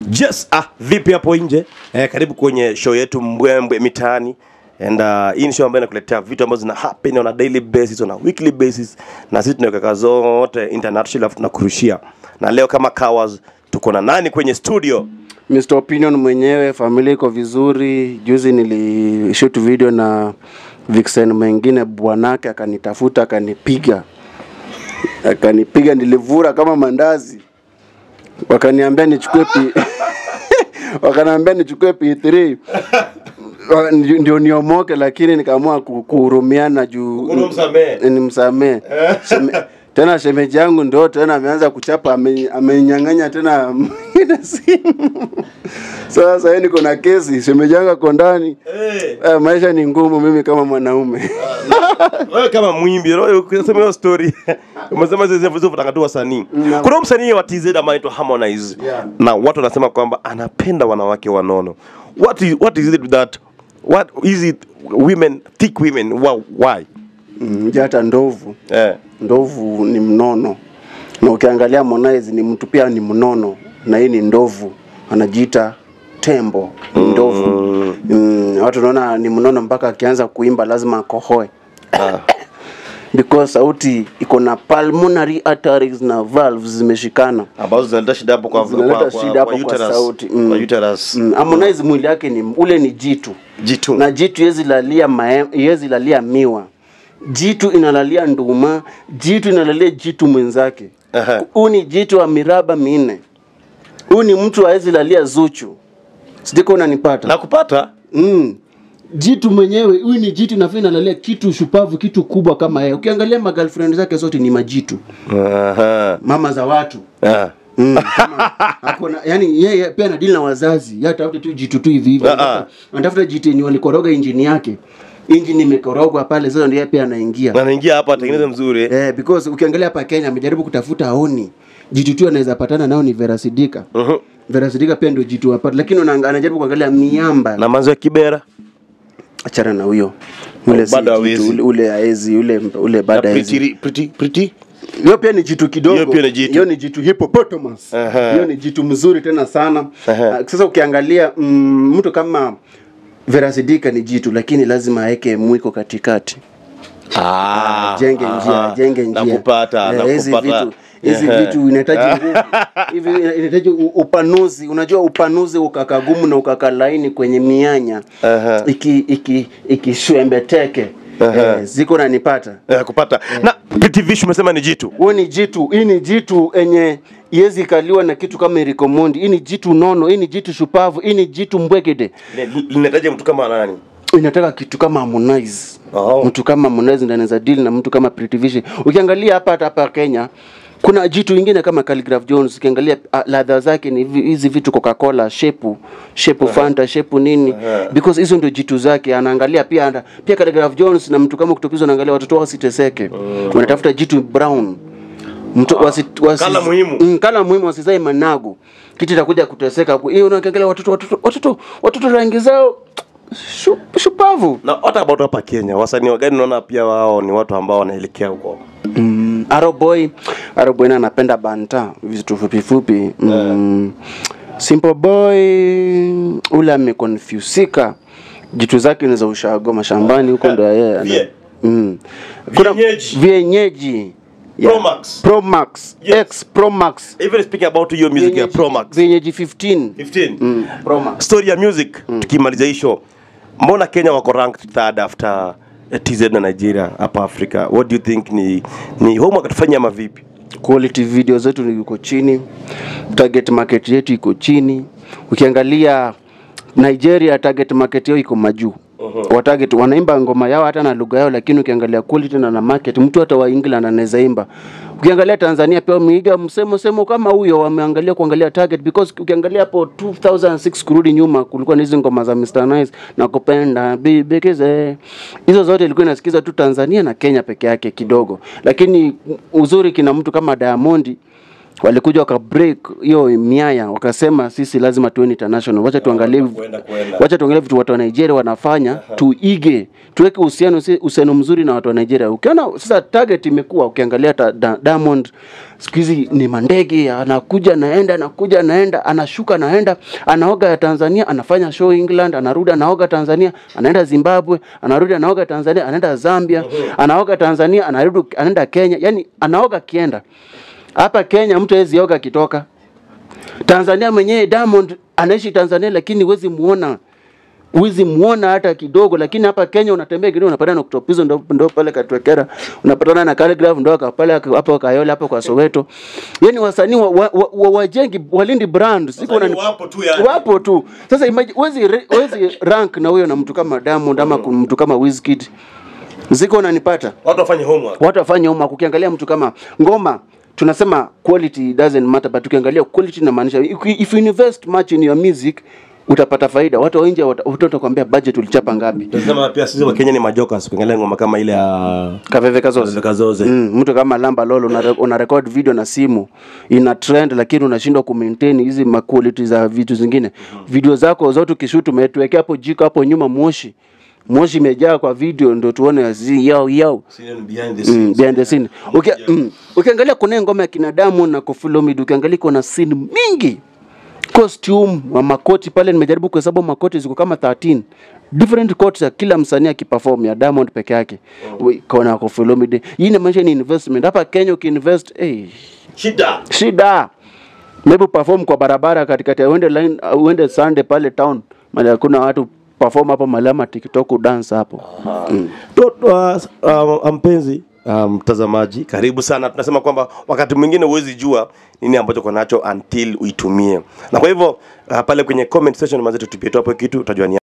Yes, ah, vipi hapo nje? Eh, karibu kwenye show yetu Mbwembwe Mitaani. And uh, hii ni show ambayo inakuletea vitu ambazo zina happen on a daily basis, on a weekly basis na sisi tunaweka zote international alafu tunakurushia. Na leo kama Kawas tuko na nani kwenye studio? Mr. Opinion mwenyewe, familia iko vizuri. Juzi nilishoot video na Vixen mwingine, bwanake akanitafuta akanipiga, akanipiga, nilivura kama mandazi, wakaniambia nichukue pi wakaniambia nichukue P3 Wa- ndio ndio niomoke, lakini nikaamua ku- kuhurumiana juu Unamsamehe? nimsamehe Sheme, tena shemeji yangu ndo tena ameanza kuchapa ame- amenyang'anya tena mwingine simu sasa yeye niko na kesi shemeji yangu ako ndani Eh, Eh, maisha ni ngumu mimi kama mwanaume wewe kama mwimbi, wewe ukisema hiyo story. Umesema zile vitu vitakatu wasanii. Na- Kuna msanii wa TZ ambaye anaitwa Harmonize. Yeah. Na watu wanasema kwamba anapenda wanawake wanono. What is, what is it with that? What is it women thick women Why? why? Mm, je, hata ndovu Eh. ndovu ni mnono na ukiangalia Harmonize ni mtu pia ni mnono na hii ni ndovu anajiita tembo ni ndovu mm, watu naona ni mnono mpaka akianza kuimba lazima akohoe Ah. because sauti iko na pulmonary arteries na valves zimeshikana ambazo zinaleta shida hapo kwa zinaleta kwa- kwa- shida hapo kwa uterus. sauti Kwa uterus. Mm, Harmonize mwili yake ni ule ni jitu Jitu. na jitu yezi lalia mae, yezi lalia miwa jitu inalalia nduma jitu inalalia jitu mwenzake Aha. huu ni jitu wa miraba minne huu ni mtu awezi lalia zuchu sijiko unanipata na kupata mm. jitu mwenyewe huyu ni jitu nafaa inalalia kitu shupavu kitu kubwa kama yeye ukiangalia magirlfriend zake zote ni majitu Aha. mama za watu Ah. Mm, kama hakuna yani yeye pia anadili na wazazi yeye atafuta tu jitu tu hivi hivi Ah, Anatafuta- anatafuta jitu yenye walikoroga injini yake injini imekorogwa pale sasa ndio yeye pia anaingia Na anaingia hapa atengeneze mzuri eh, because ukiangalia hapa Kenya amejaribu kutafuta aoni jitu tu anaweza patana nao ni Vera Sidika Mhm. Vera Sidika pia ndio jitu apata lakini unaanga- anajaribu kuangalia miamba na manzo ya kibera achana na huyo ule si Bado jitu, hawezi. ule, ule haezi ule ule Na bado haezi pretty pretty pretty hiyo pia ni jitu kidogo Hiyo pia ni jitu. hiyo ni jitu hippopotamus Aha. hiyo ni jitu mzuri tena sana Aha. Ah, sasa ukiangalia mm, mtu kama Vera Sidika ni jitu lakini lazima aweke mwiko katikati ah jenge njia jenge njia nakupata Eh, hizi nakupata vitu hizi Ehe. vitu inahitaji nguvu hivi inahitaji u- upanuzi unajua upanuzi ukaka gumu na ukaka laini kwenye mianya Aha. iki iki ikishwembeteke eh, ziko nanipata Eh, kupata na pretty vish umesema ni jitu huo ni jitu hii ni jitu enye iwezi ikaliwa na kitu kama erikomondi hii ni jitu nono hii ni jitu shupavu hii ni jitu mbwegede linahitaji mtu kama nani inataka kitu kama Harmonize Oh. mtu kama Harmonize ndiye anaweza deal na mtu kama Pretty Vision ukiangalia hapa hata hapa Kenya kuna jitu ingine kama Khaligraph Jones ukiangalia ah, ladha zake ni hivi- hizi vitu Coca-Cola shepu shepu Fanta shepu nini because hizo ndio jitu zake anaangalia pia ana, pia Khaligraph Jones na mtu kama kutopizwa anaangalia watoto wao wasiteseke wanatafuta jitu brown mtu wasi, wasi, Kala muhimu. mm, kala muhimu wasizae managu kitu itakuja kuteseka hiyo unaangalia watoto watoto watoto watoto rangi zao shu- shupavu na hata about hapa Kenya wasanii wagani naona pia wao ni watu ambao wanaelekea huko mm, Aroboy Aroboy na anapenda banta vitu fupi fupi mm, Simple Boy ule amekonfusika jitu zake ni za ushago mashambani huko ndo yeye ana- Vie. mm. kuna Vienyeji. vienyeji Pro Max. Pro Max Yes. X Pro Max even speaking about your music ya Pro Max vienyeji 15 15 mm. Pro Max story ya music tukimaliza hii show mbona Kenya wako ranked third after eh, TZ na Nigeria hapa Afrika what do you think ni ni homework tufanye ama vipi quality video zetu ni iko chini target market yetu iko chini ukiangalia nigeria target market yao iko majuu uh-huh. watarget wanaimba ngoma yao hata na lugha yao lakini ukiangalia quality na na market mtu hata wa england anaweza imba ukiangalia tanzania pia wameiga msemo semo kama huyo wameangalia kuangalia target because ukiangalia hapo 2006 kurudi nyuma kulikuwa na hizi ngoma za Mr Nice na kupenda bibekeze hizo zote ilikuwa inasikiza tu tanzania na kenya peke yake kidogo lakini uzuri kina mtu kama diamondi walikuja waka break hiyo miaya wakasema sisi lazima tuwe international wacha tuangalie Kwenda kwenda. wacha tuangalie vitu watu wa Nigeria wanafanya tuige tuweke uhusiano uhusiano mzuri na watu wa Nigeria ukiona sasa target imekuwa ukiangalia ta, da, Diamond siku hizi ni mandege anakuja naenda anakuja naenda anashuka naenda anaoga ya Tanzania anafanya show England anarudi anaoga Tanzania anaenda Zimbabwe anarudi anaoga Tanzania anaenda Zambia anaoga Tanzania anarudi anaenda Kenya yani anaoga kienda hapa Kenya mtu hawezi oga akitoka Tanzania mwenyewe Diamond anaishi Tanzania lakini huwezi muona huwezi muona hata kidogo, lakini hapa Kenya unatembea kidogo unapatana na Octopizzo ndo, ndo pale Katwekera, unapatana na Calligraph ndo aka- pale hapo Kayole hapo kwa Soweto. Yani wasanii wa, wa, wa, wa, wajengi walindi brand siku Wasanii unani- wapo tu yani. wapo tu. Sasa imagine huwezi re- huwezi rank na huyo na mtu kama Diamond ama mm. mtu kama Wizkid, ziko unanipata Watu wafanye homework. watu wafanye homework. Ukiangalia mtu kama ngoma tunasema quality doesn't matter, but ukiangalia quality inamaanisha if you- if you invest much in your music utapata faida. Watu wa nje wata- watu watakwambia budget ulichapa ngapi. Tunasema pia sisi wa Kenya ni majokas kuangalia ngoma kama ile ya Kaveve Kazoze. Kazoze. Mm, mtu kama Lamba Lolo una, una record video na simu ina trend, lakini unashindwa kumaintain hizi ma quality za vitu zingine. Video zako zote ukishoot umetuwekea hapo jiko hapo nyuma moshi moshi imejaa kwa video, ndio tuone zi yao yao Scene behind the Mm, scenes. behind the scene. Uki, mm, ukiangalia kuna ngoma ya kina Diamond na Koffi Olomide, ukiangalia kuna scene mingi costume wa makoti pale, nimejaribu kuhesabu makoti ziko kama 13 different coats ya kila msanii akiperform ya Diamond peke yake oh. Kona Koffi Olomide, hii inamaanisha ni investment. Hapa Kenya ukiinvest hey, Shida. shida maybe perform kwa barabara katikati ya uende line uh, uende Sunday pale town mali hakuna watu perform hapo malama TikTok dance hapo mm. To- uh, uh, mpenzi uh, mtazamaji karibu sana tunasema kwamba wakati mwingine huwezi jua nini ambacho uko nacho until uitumie na kwa hivyo uh, pale kwenye comment section mazetu tupie tu hapo kitu utajua ni